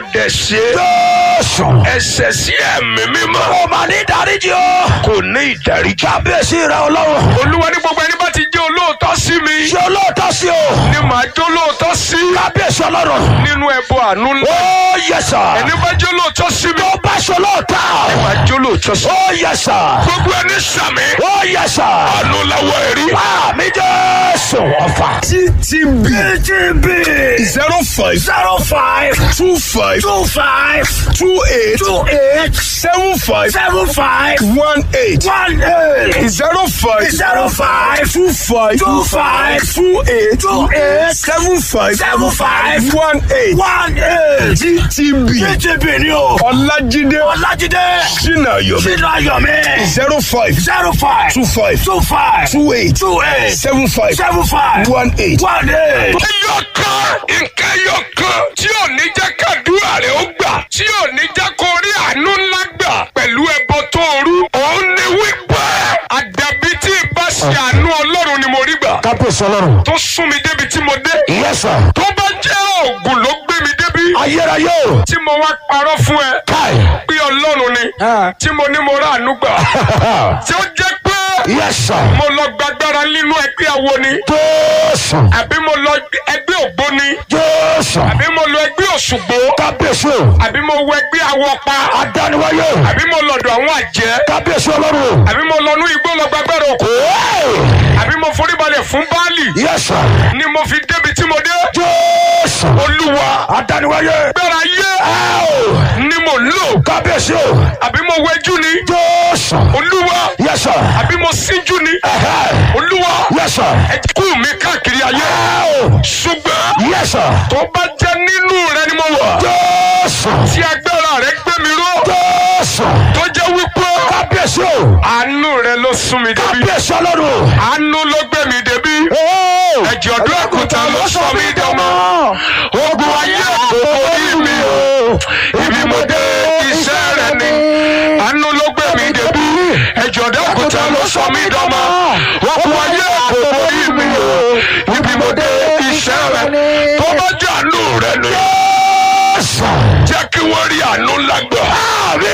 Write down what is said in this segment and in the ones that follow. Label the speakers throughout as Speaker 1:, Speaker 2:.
Speaker 1: dẹ̀ ṣe
Speaker 2: Jésù.
Speaker 1: ẹ̀ṣẹ̀ sí ẹ̀mí mímọ́
Speaker 2: Ó máa ní ìdáríjì o.
Speaker 1: kò ní ìdáríjì.
Speaker 2: Kábíyèsí rẹ̀ ọlọ́run.
Speaker 1: olúwa ní gbogbo ẹni bá ti jẹ́ olóòótọ́ sí mi
Speaker 2: Ṣé olóòótọ́ sí o?
Speaker 1: ni màá jẹ́ olóòótọ́ sí
Speaker 2: Kábíyèsí ọlọ́run.
Speaker 1: nínú ẹbọ àánú ńlá.
Speaker 2: Ó yẹ sà.
Speaker 1: ẹni bá jẹ́ olóòótọ́ sí mi
Speaker 2: Tó bá ṣe olóòótọ́.
Speaker 1: màá jẹ́ olóòótọ́ sí.
Speaker 2: Ó yẹ sà.
Speaker 1: gbogbo ẹni sàmì
Speaker 2: Ó yẹ sà.
Speaker 1: àánú làwọ̀ ẹ̀rí.
Speaker 2: Àmì Jésù ọ̀fà.
Speaker 1: ttb
Speaker 2: TTB
Speaker 1: zero five
Speaker 2: zero five
Speaker 1: two five
Speaker 2: two five
Speaker 1: two eight
Speaker 2: two eight
Speaker 1: seven five
Speaker 2: seven five
Speaker 1: one eight
Speaker 2: one eight
Speaker 1: zero five
Speaker 2: zero five
Speaker 1: two five
Speaker 2: two five
Speaker 1: two eight
Speaker 2: two eight
Speaker 1: seven five
Speaker 2: seven five
Speaker 1: one eight
Speaker 2: one eight.
Speaker 1: ttb
Speaker 2: TTB ni o.
Speaker 1: ọlájídé
Speaker 2: Ọlájídé
Speaker 1: sinayomi
Speaker 2: Sínú Ayọ̀mí
Speaker 1: zero five
Speaker 2: zero five
Speaker 1: two five
Speaker 2: two five
Speaker 1: two eight
Speaker 2: two eight
Speaker 1: seven five
Speaker 2: seven five
Speaker 1: one eight.
Speaker 2: one eight.
Speaker 1: ẹyọ kan nǹkan ẹyọ kan tí ò ní jẹ́ kàdúrà rẹ̀ ó gbà tí ò ní jẹ́ kó rí àánú ńlá gbà pẹ̀lú ẹbọ tó rú òun ni wípé àdàbí tí ìbá ṣe àánú ọlọ́run ni mo rí gbà
Speaker 2: Kábíyèsí ọlọ́run.
Speaker 1: tó sún mi débi tí mo dé
Speaker 2: Yes sir.
Speaker 1: tó bá jẹ́ oògùn ló gbé mi débi
Speaker 2: Ayérayé o.
Speaker 1: tí mo wá parọ́ fún ẹ
Speaker 2: Káì.
Speaker 1: pé ọlọ́run ni tí mo ní mo rà àánú gbà tí ó jẹ́ pé
Speaker 2: Yes sir.
Speaker 1: mo lọ gbàgbára nínú ẹgbẹ́ awo ni
Speaker 2: Jésù.
Speaker 1: àbí mo lọ ẹgbẹ́ ògbóni
Speaker 2: Jésù.
Speaker 1: àbí mo lọ ẹgbẹ́ òṣùgbó
Speaker 2: Kábíyèsí o.
Speaker 1: àbí mo wọ ẹgbẹ́ awọpa
Speaker 2: Adániwáyé o.
Speaker 1: àbí mo lọ́dọ̀ àwọn àjẹ́
Speaker 2: Kábíyèsí ọlọ́run o.
Speaker 1: àbí mo lọ nú igbó lọ gbàgbára òkú
Speaker 2: Hey!
Speaker 1: àbí mo foríbalẹ̀ fún báàlì
Speaker 2: Yes sir.
Speaker 1: ni mo fi débi tí mo dé
Speaker 2: Jésù.
Speaker 1: olúwa
Speaker 2: Adániwáyé.
Speaker 1: gbára yé
Speaker 2: Ẹ
Speaker 1: ni mo lò
Speaker 2: o. Kábíyèsí o.
Speaker 1: àbí mo wẹjú ni
Speaker 2: Jésù.
Speaker 1: olúwa
Speaker 2: Yes sir.
Speaker 1: àbí mo síjú ni
Speaker 2: Ẹ̀hẹ́.
Speaker 1: olúwa
Speaker 2: Yes sir.
Speaker 1: ẹkú mi káàkiri ayé
Speaker 2: Ẹ o.
Speaker 1: ṣùgbọ́n
Speaker 2: Yes sir.
Speaker 1: tó bá jẹ́ nínú rẹ ni mo wà
Speaker 2: Jésù.
Speaker 1: tí agbára rẹ gbé mi ró
Speaker 2: Jésù.
Speaker 1: tó jẹ́ wípé
Speaker 2: Kábíyèsí o.
Speaker 1: àánú rẹ ló sún mi débi
Speaker 2: Kábíyèsí ọlọ́run o.
Speaker 1: àánú ló gbé mi débi
Speaker 2: Ó.
Speaker 1: ẹ̀jẹ̀ ọdún àkùtà ló sọ mí dánmọ́ ogun ayé kò borí mi o ibi mo dé iṣẹ́ rẹ ni àánú ló gbé mi débi ẹ̀jẹ̀ ọdún àkùtà ló sọ mí dánmọ́ ogun ayé kò borí mi o ibi mo dé iṣẹ́ rẹ tó bá jẹ́ àánú rẹ ni
Speaker 2: Jésù.
Speaker 1: jẹ́ kí wọ́n rí àánú lágbà
Speaker 2: Àmì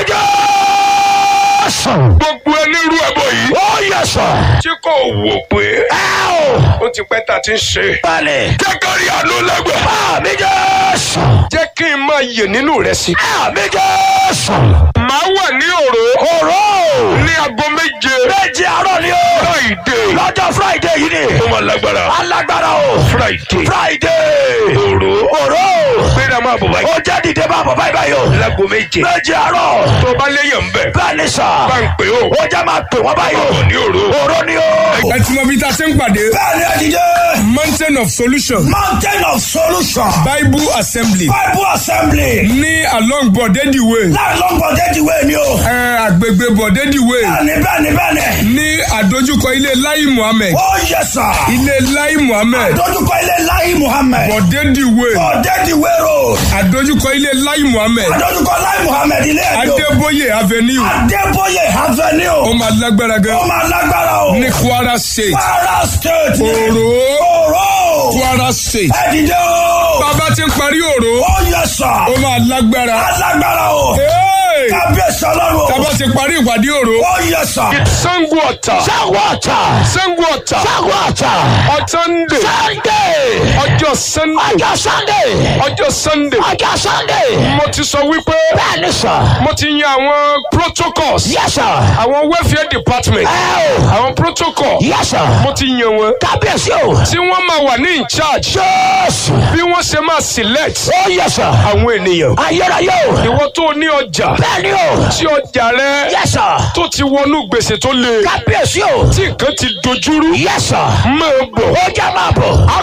Speaker 2: Jésù.
Speaker 1: gbogbo onírú ẹbọ yìí
Speaker 2: Ó yẹ sọ.
Speaker 1: tí kò wò pé
Speaker 2: Ẹ o.
Speaker 1: ó ti pẹ́ ta ti ń ṣe
Speaker 2: Bẹ́ẹ̀ni.
Speaker 1: jẹ́ kí wọ́n rí àánú lágbà
Speaker 2: Àmì Jésù.
Speaker 1: jẹ́ kí n máa yè nínú rẹ sí.
Speaker 2: Àmì Jésù.
Speaker 1: màá wà ní òró
Speaker 2: Òró.
Speaker 1: ní aago méje
Speaker 2: Méjì àárọ̀ ni o.
Speaker 1: friday
Speaker 2: Lọ́jọ́ Friday yìí ni.
Speaker 1: ó máa lágbára
Speaker 2: Alágbára o.
Speaker 1: friday
Speaker 2: Friday.
Speaker 1: òró
Speaker 2: Òró.
Speaker 1: gbéra máa bọ̀ báyìí
Speaker 2: Ó jẹ́ dìde máa bọ̀ báyìí báyìí o.
Speaker 1: láago méje
Speaker 2: Méjì àárọ̀.
Speaker 1: tó bá léyàn ń bẹ̀
Speaker 2: Bẹ́ẹ̀ni sà.
Speaker 1: bá ń pè ó
Speaker 2: Ó jẹ́ máa pè wọ́n báyìí o.
Speaker 1: bọ̀ ní òró.
Speaker 2: Òró ni o.
Speaker 3: ẹ ti mọ bí ta ṣe ń pàdé
Speaker 2: Bẹ́ẹ̀ni ẹ̀dìdé.
Speaker 3: mountain of solution
Speaker 2: Mountain of Solution.
Speaker 3: bible assembly
Speaker 2: Bible Assembly.
Speaker 3: ní along bọ̀dẹ́dì way
Speaker 2: Láì lọ́gbọ̀n déjì wé ni o.
Speaker 3: ẹ àgbègbè bọ̀dẹ́dì way
Speaker 2: Bẹ́ẹ̀ni bẹ́ẹ̀ni bẹ́ẹ̀ni.
Speaker 3: ní àdójúkọ ilé lai muhammed
Speaker 2: Ó yẹ sà.
Speaker 3: ilé lai muhammed
Speaker 2: Dójúkọ ilé Láyé Muhammed.
Speaker 3: bọ̀dẹ́dì way
Speaker 2: Ọ̀dẹ́dì wérò.
Speaker 3: àdójúkọ ilé lai muhammed
Speaker 2: Dójúkọ Láyé Muhammed ilé ẹ̀dọ́.
Speaker 3: adébóyè avenue
Speaker 2: Adébóyè
Speaker 3: ó
Speaker 2: Avenue.
Speaker 3: máa lágbára
Speaker 2: Ó
Speaker 3: gan
Speaker 2: máa lágbára o.
Speaker 3: ní kwara state
Speaker 2: Kwara State.
Speaker 3: òró
Speaker 2: Òró.
Speaker 3: kwara state
Speaker 2: Ẹ̀dìdé o.
Speaker 3: bàbá ti ń parí òró
Speaker 2: Ó yẹ sà.
Speaker 3: ó máa lágbára
Speaker 2: Alágbára o.
Speaker 3: Hey!
Speaker 2: Kábíyèsí ọlọ́run o.
Speaker 3: bàbá ti parí ìpàdé òró
Speaker 2: Ó yẹ sà.
Speaker 1: sango ọ̀tà
Speaker 2: Ṣáwọ́ ọ̀tà.
Speaker 1: sango ọ̀tà
Speaker 2: Ṣáwọ́ ọ̀tà.
Speaker 1: ọ̀tọ́ndé
Speaker 2: Sunday.
Speaker 1: ọjọ́ sunday
Speaker 2: Ọjọ́ Sunday.
Speaker 1: ọjọ́ sunday
Speaker 2: Ọjọ́ Sunday.
Speaker 1: mo ti sọ wípé
Speaker 2: Bẹ́ẹ̀ni sà.
Speaker 1: mo ti yan àwọn protocols
Speaker 2: Yes sir.
Speaker 1: àwọn welfare department
Speaker 2: Ẹ o.
Speaker 1: àwọn protocol
Speaker 2: Yes sir.
Speaker 1: mo ti yan wọn
Speaker 2: Kábíyèsí o.
Speaker 1: tí wọ́n máa wà ní in charge
Speaker 2: Jésù.
Speaker 1: bí wọ́n ṣe máa select
Speaker 2: Ó yẹ sà.
Speaker 1: àwọn ènìyàn
Speaker 2: Ayérayé o.
Speaker 1: ìwọ tó ní ọjà
Speaker 2: Bẹ́ẹ̀ni o.
Speaker 1: tí ọjà rẹ
Speaker 2: Yes sir.
Speaker 1: tó ti wọnú gbèsè tó le
Speaker 2: Kábíyèsí o.
Speaker 1: tí nǹkan ti dojúrú
Speaker 2: Yes sir.
Speaker 1: máa bọ̀
Speaker 2: Ó jẹ́ máa bọ̀.
Speaker 1: á